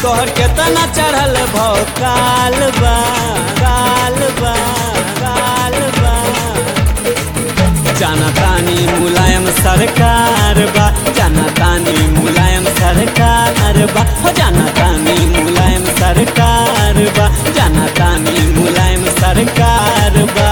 तोहर केतना चढ़ल भौ काल बा काल बा काल बा जाना तानी मुलायम सरकार बा जाना तानी मुलायम सरकार बा हो जाना तानी मुलायम सरकार बा जाना तानी मुलायम सरकार बा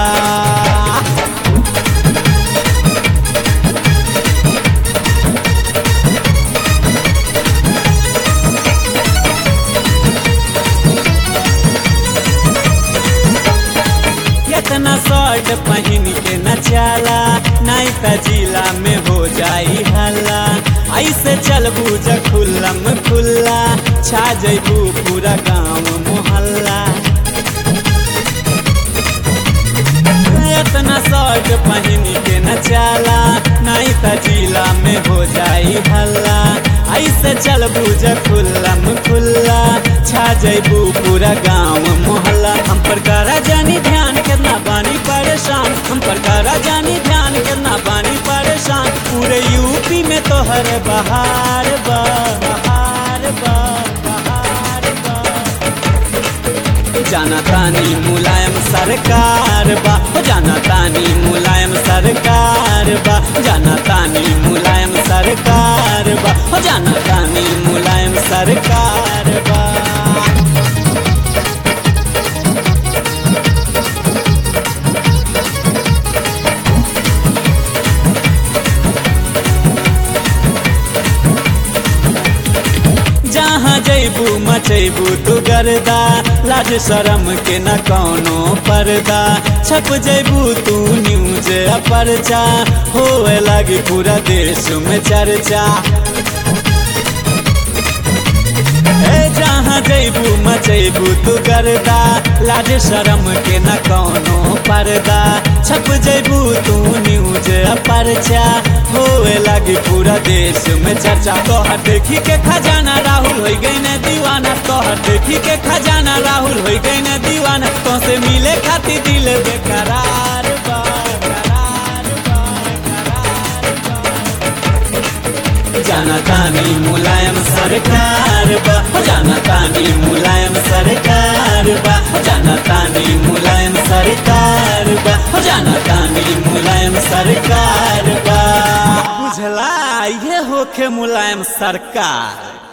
कितना शर्ट पहन के नचाला नहीं त जिला में हो जाई हल्ला ऐसे चलबू ज खुल्लम खुल्ला छा जैबू पूरा गांव मोहल्ला इतना शर्ट पहन के नचाला नहीं त जिला में हो जाई हल्ला ऐसे चलबू ज खुल्लम खुल्ला छा जैबू पूरा गांव मोहल्ला हम पर करा जानी ध्यान कितना बानी परेशान हम पर करा जानी ध्यान कितना बानी परेशान पूरे यूपी में तो हर बहार बा बहार बा बहार बा जाना तानी मुलायम सरकार बा हो जाना तानी मुलायम सरकार बा जाना तानी मुलायम सरकार बा हो जाना तानी मुलायम सरकार बा जहाँ जैबू मचैबू तू गर्दा लाज शरम के न कौनो पर्दा छप जैबू तू न्यूज परचा होए लगी पूरा देश में चर्चा ए जहाँ जैबू मचैबू तू गर्दा लाज शरम के न कौनो पर्दा छप जैबू तू न्यूज परचा होए लगी पूरा देश में चर्चा तोहर देखी के खजाना राहुल हो गई न दीवाना तोहर देखी के खजाना राहुल हो गई न दीवाना तो से मिले खाती दिल बेकरार बा करार बा, करार बा। जाना तानी मुलायम सरकार बा हो जाना तानी मुलायम सरकार बा हो जाना तानी मुलायम सरकार बा हो जाना तानी मुलायम सरकार बा बुझला ये होखे मुलायम सरकार